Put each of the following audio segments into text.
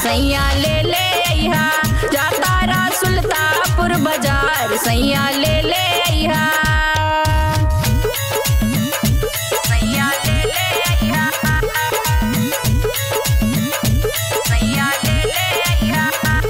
सैया ले ले अइहा जातारा सुल्तापुर बाजार सैया ले ले अइहा सैया ले ले अइहा सैया ले ले अइहा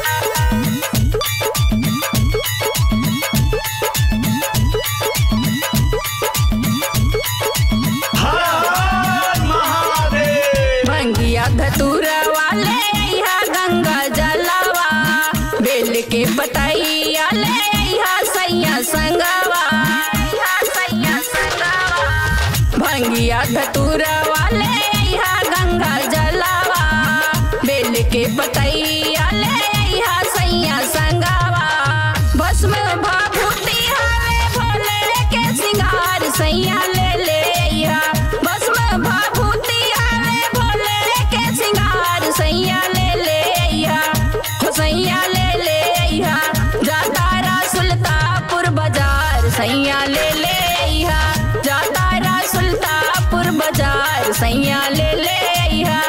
हर हर महादेव भंगिया धतूरा वाले अइहा गंगा जलवा बेल के पतैया ले अइहा सैया संगवा अइहा सैया संगवा भंगिया धतूरा वाले अइहा गंगा जलवा बेल के पतैया ले अइहा सैया संगवा भस्म भाभूति हवे भोले के सिंगार सैया ले ले अइहा भस्म भाभूति हवे भोले के सिंगार सैया ले ले अइहा हो सैया ले ले अइहा जातारा सुल्तापुर बाजार सैया ले ले अइहा जातारा सुल्तापुर बाजार सैया ले ले अइहा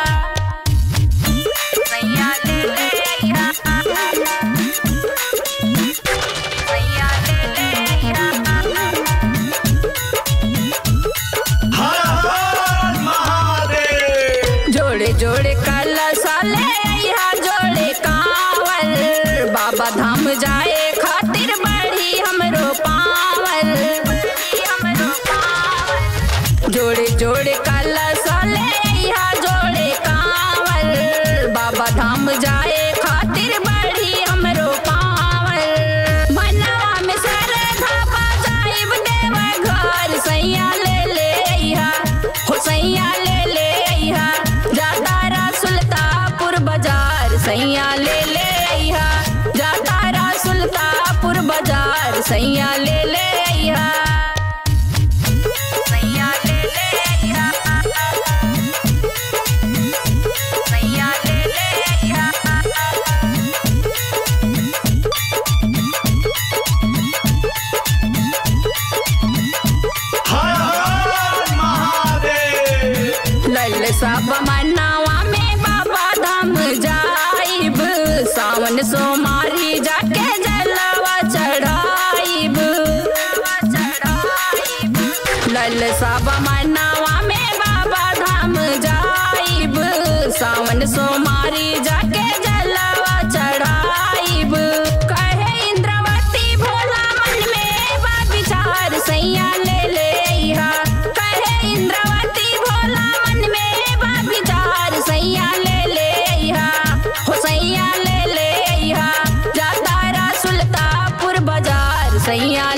सैया ले ले अइहा सैया ले ले अइहा हर हर महादेव जोड़े जोड़े कलशा ले अइहा जोड़े कांवल बाबा धाम जाए खातिर बढ़ी हमरो पावल हमरो पावल जोड़े जोड़े कलशा ले अइहा जोड़े कांवल बाबा धाम जाए खातिर बढ़ी हमरो पावल मनवा में श्रद्धा बजाइब देवा घर सैया ले ले अइहा हो सैया ले ले अइहा जातारा सुल्तापुर बाजार सैया ले ले अइहा जातारा सुल्तापुर बाजार सैया ले ले अइहा सैया ले ले अइहा सैया ले ले अइहा हर हर महादेव लल सब मनावा में बाबा धाम जाइब सावन सोमारी जाके जलवा चढ़ाइब लल सब मनावा में बाबा धाम जाइब सावन सोमारी जाके जलवा चढ़ाइब कहे इंद्रवती भोला मन में बा विचार सैया ले ले अइहा कहे इंद्रवती भोला मन में बा विचार सैया ले ले अइहा हो सैया ले ले अइहा जातारा सुल्तापुर बाजार सैया